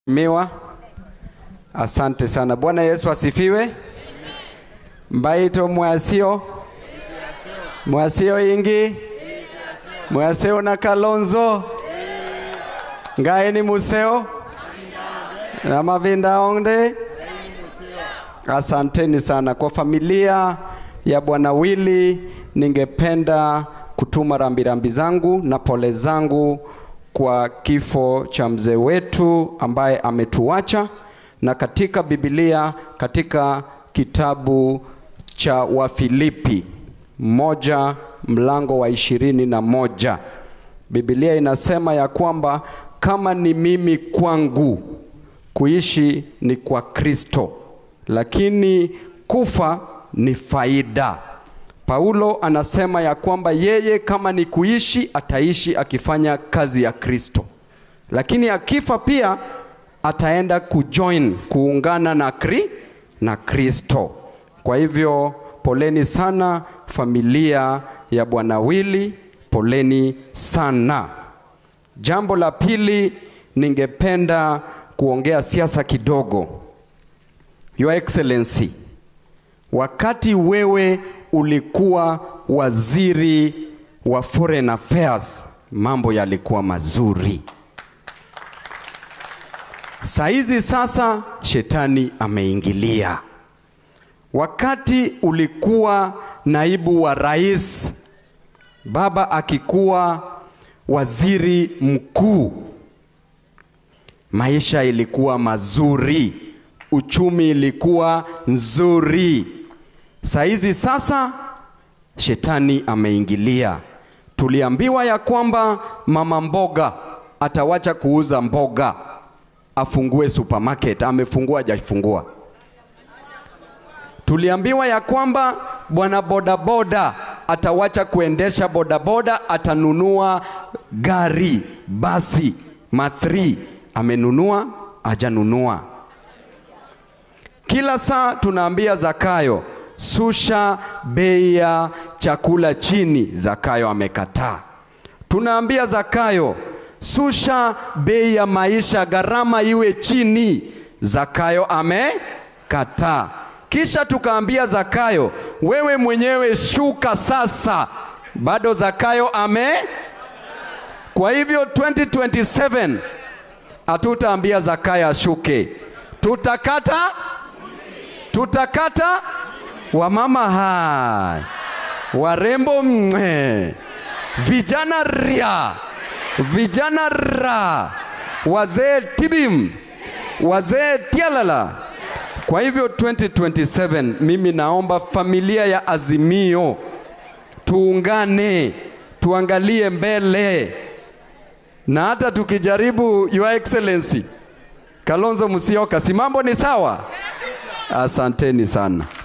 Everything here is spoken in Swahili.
Miwa, asante sana. Bwana Yesu asifiwe. Mbaito mwasio mwasio ingi mwasio na Kalonzo ngaeni museo na mavinda onde. Asanteni sana kwa familia ya Bwana Wili. Ningependa kutuma rambirambi zangu na pole zangu kwa kifo cha mzee wetu ambaye ametuacha, na katika Biblia, katika kitabu cha Wafilipi moja mlango wa ishirini na moja Biblia inasema ya kwamba kama ni mimi kwangu kuishi ni kwa Kristo, lakini kufa ni faida. Paulo anasema ya kwamba yeye kama ni kuishi ataishi akifanya kazi ya Kristo, lakini akifa pia ataenda kujoin kuungana na kri, na Kristo. Kwa hivyo poleni sana familia ya Bwana Wili, poleni sana. Jambo la pili, ningependa kuongea siasa kidogo. Your Excellency, wakati wewe ulikuwa waziri wa foreign affairs, mambo yalikuwa mazuri. Saizi sasa shetani ameingilia. Wakati ulikuwa naibu wa rais, baba akikuwa waziri mkuu, maisha ilikuwa mazuri, uchumi ilikuwa nzuri. Saizi sasa shetani ameingilia. Tuliambiwa ya kwamba mama mboga atawacha kuuza mboga, afungue supermarket. Amefungua hajafungua? Tuliambiwa ya kwamba bwana bodaboda atawacha kuendesha bodaboda, atanunua gari basi mathri. Amenunua hajanunua? Kila saa tunaambia Zakayo susha bei ya chakula chini, Zakayo amekataa. Tunaambia Zakayo susha bei ya maisha, gharama iwe chini, Zakayo amekataa. Kisha tukaambia Zakayo, wewe mwenyewe shuka sasa, bado Zakayo ame. Kwa hivyo 2027 hatutaambia Zakayo ashuke, tutakata tutakata wamama hai, warembo mwe, vijana ria, vijana ra, wazee tibim, wazee tialala. Kwa hivyo 2027 mimi naomba familia ya Azimio tuungane, tuangalie mbele, na hata tukijaribu, Your Excellency Kalonzo Musyoka, si mambo ni sawa? Asanteni sana.